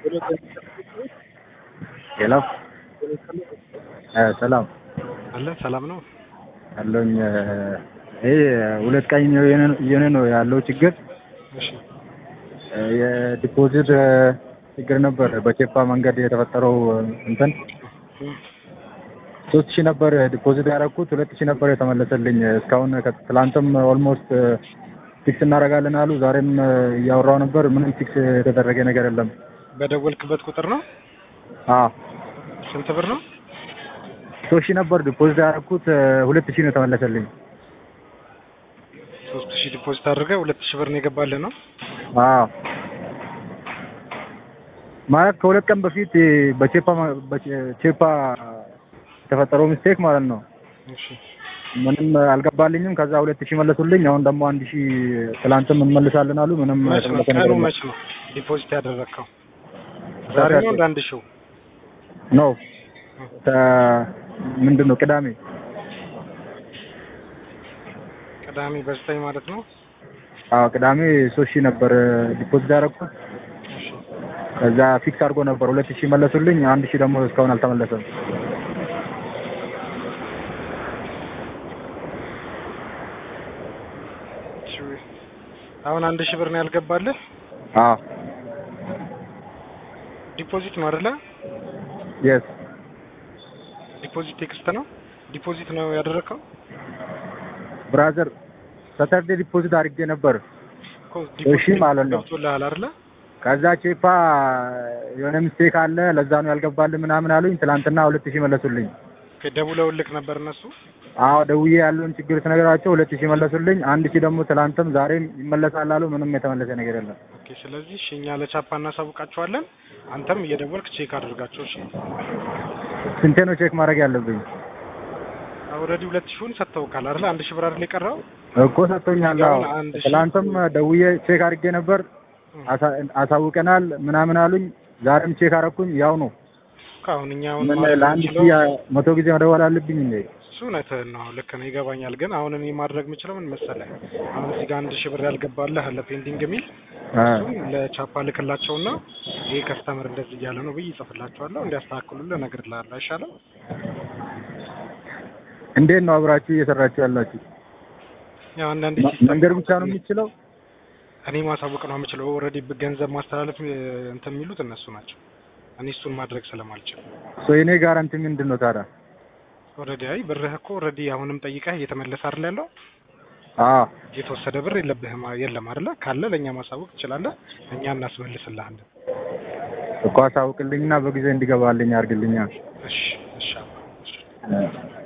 ሄሎ ሰላም አለ ሰላም ነው አለኝ። ይሄ ሁለት ቀን እየሆነ ነው ያለው ችግር እሺ የዲፖዚት ችግር ነበር። በቼፓ መንገድ የተፈጠረው እንትን ሶስት ሺህ ነበር ዲፖዚት ያደረኩት ሁለት ሺህ ነበር የተመለሰልኝ። እስካሁን ትላንትም ኦልሞስት ፊክስ እናደርጋለን አሉ። ዛሬም እያወራው ነበር። ምንም ፊክስ የተደረገ ነገር የለም። በደወልክበት ቁጥር ነው አዎ ስንት ብር ነው ሶስት ሺህ ነበር ዲፖዚት ያደረኩት ሁለት ሺህ ነው የተመለሰልኝ። ሶስት ሺህ ዲፖዚት አድርገህ ሁለት ሺህ ብር ነው የገባልህ ነው አዎ ማለት ከሁለት ቀን በፊት በቼፓ በቼፓ የተፈጠረው ሚስቴክ ማለት ነው። እሺ ምንም አልገባልኝም። ከዛ ሁለት ሺህ መለሱልኝ። አሁን ደግሞ አንድ ሺህ ትላንትም እንመልሳለን አሉ። ምንም መች ነው የተመለሰ ቀኑ ነገር የለም። መች ነው ዲፖዚት ያደረግከው ዛሬ ነው እንደ አንድ ሺው ነው ምንድን ነው ቅዳሜ ቅዳሜ በዘጠኝ ማለት ነው አዎ ቅዳሜ ሶስት ሺህ ነበር ዲፖዚት ያደረኩት። እሺ ከዛ ፊክስ አድርጎ ነበር ሁለት ሺህ መለሱልኝ። አንድ ሺህ ደግሞ እስካሁን አልተመለሰም። እሺ። አሁን አንድ ሺህ ብር ነው ያልገባልህ አዎ ዲፖዚት ነው አይደለ የስ ዲፖዚት ቴክስት ነው ዲፖዚት ነው ያደረግከው ብራዘር ሳተርዴ ዲፖዚት አድርጌ ነበር። እኮ እሺ ማለት ነው። ገብቶልሃል አይደለ ከዛ ቼፓ የሆነ ሚስቴክ አለ ለዛ ነው ያልገባልህ ምናምን አሉኝ። ትላንትና ሁለት ሺህ መለሱልኝ። ኦኬ፣ ደውለውልክ ነበር እነሱ አዎ ደውዬ ያለውን ችግር ስነግራቸው ሁለት ሺህ መለሱልኝ። አንድ ሺህ ደግሞ ትላንትም ዛሬም ይመለሳል አሉ። ምንም የተመለሰ ነገር የለም። ኦኬ ስለዚህ እሺ እኛ ለቻፓ እናሳውቃቸዋለን አንተም እየደወልክ ቼክ አድርጋቸው እሺ ስንቴ ነው ቼክ ማድረግ ያለብኝ? ኦልሬዲ ሁለት ሺውን ሰጥተውካል አይደል አንድ ሺህ ብር አይደል የቀረው እኮ ሰጥቶኛል። አዎ አሁን አንድ ሺህ- ትላንትም ደውዬ ቼክ አድርጌ ነበር። አሳ- አሳውቀናል ምናምን አሉኝ። ዛሬም ቼክ አደረኩኝ። ያው ነው። እኮ አሁን እኛ አሁን ምን ማድረግ ለአንድ የምንችለው- ሺህ መቶ ጊዜ መደወል አለብኝ እንዴ? እሱ እውነትህን ነው ልክ ነው ይገባኛል ግን አሁን እኔ ማድረግ የምችለው ምን መሰለህ አሁን እዚህ ጋር አንድ ሺህ ብር ያልገባልህ አለ ፔንዲንግ የሚል አ እሱም ለቻፓ ልክላቸውና ይሄ ከስተመር እንደዚህ እያለ ነው ብዬ ይጽፍላቸዋለሁ እንዲያስተካክሉልህ እነግርልሃለሁ አይሻልም እንዴት ነው አብራችሁ እየሰራችሁ ያላችሁ? ያው አንዳንዴ ማ- ሲስተም መንገድ ብቻ ነው የሚችለው? እኔ ማሳወቅ ነው የምችለው ኦልሬዲ ገንዘብ ማስተላለፍ እ, እንትን የሚሉት እነሱ ናቸው እኔ እሱን ማድረግ ስለማልችል ሶ የኔ ጋራንቲ ምንድን ነው ታዲያ? ኦልሬዲ አይ ብርህ እኮ ኦልሬዲ አሁንም ጠይቀህ እየተመለሰ አይደል ያለው አዎ የተወሰደ ብር የለብህም የለም አይደለ ካለ ለእኛ ማሳወቅ ትችላለህ እኛ እናስመልስልሃለን እኮ አሳውቅልኝና በጊዜ እንዲገባልኝ አድርግልኛ። እሺ እሺ አባ፣ እሺ እ